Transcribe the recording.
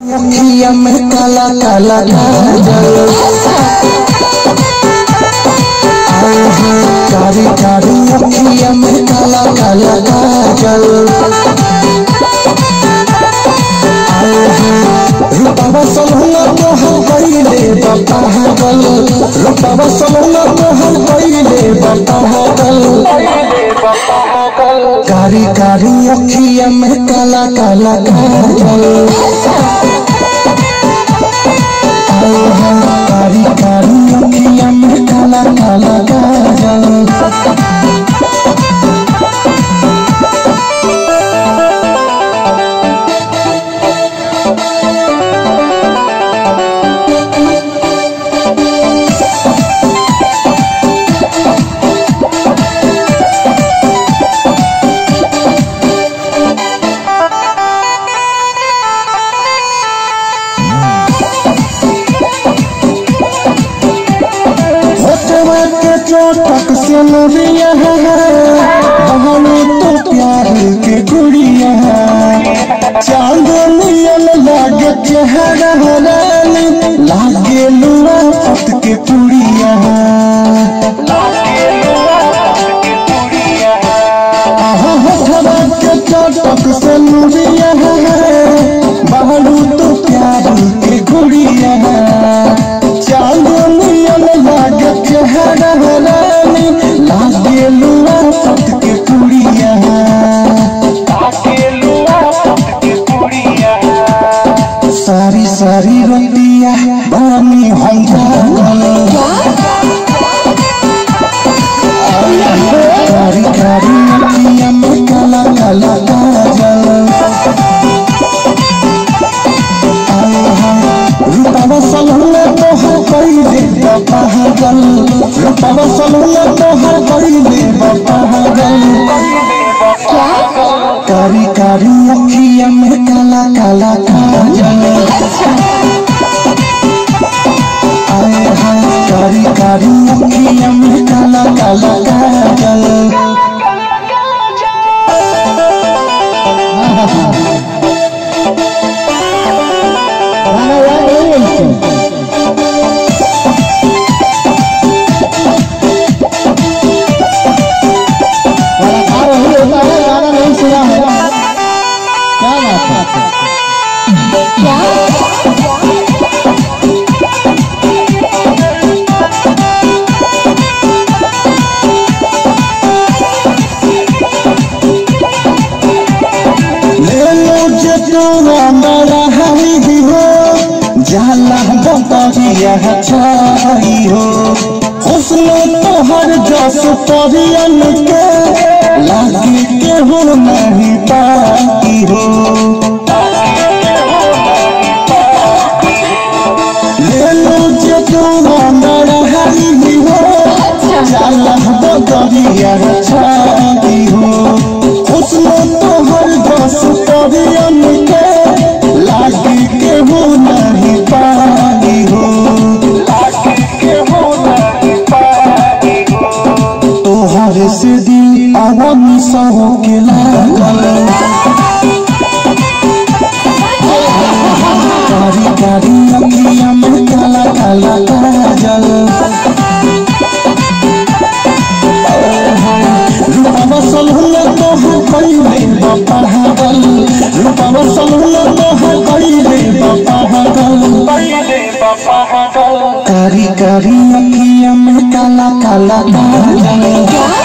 अखिया में काला काला काजल आए हैं कारी कारी अखिया में काला काला काजल आए हैं रूपावा सलहुना तोहर कइले बपागल रूपावा सलहुना तोहर कइले बपागल कारी कारी अखिया में काला काला काजल आए हैं कारी कारी अखिया में काला काला काजल होठवा के चोटक से नदिया बहनो तो प्यार के गुड़िया चांदनियन लागे चेहरा रानी लागे लुआ पत के पुड़िया आहा होठवा के चोटक से नदिया बहनो तो प्यार के गुड़िया चांदनियन लागे चेहरा रानी लागे लुआ पत के पुड़िया सारी सारी रतिया बानी हम जागल कारी कारी अखिया में काला काला काजल आए हैं रूपावा सलहुना तोहर कइले बपागल रूपावा सलहुना तोहर कइले बपागल कारी कारी अखिया में काला काला काजल आए हैं कारी कारी अखिया में काला काला काजल गाना याद नहीं है इसको कलाकार वही होता है गाना नहीं सुना है क्या बात है ले लो जे तोरा बड़ा हरी भी हो जाला बतरिया छाई हो हुस्न तोहर जस परियन के लागे के हो नहीं पाई हो ले लो जे तोरा बड़ा हरी भी हो जाला बतरिया छाई हो हुस्न तोहर जस परियन के लागे के हो नहीं पाई हो तोहर से दिल अवन सहो के लागल कारी कारी अखिया में काला काला काजल रूपवा सलहुना तोहर कइले बपागल रूपवा सलहुना तोहर कइले बपागल कारी कारी अखिया में काला काला काजल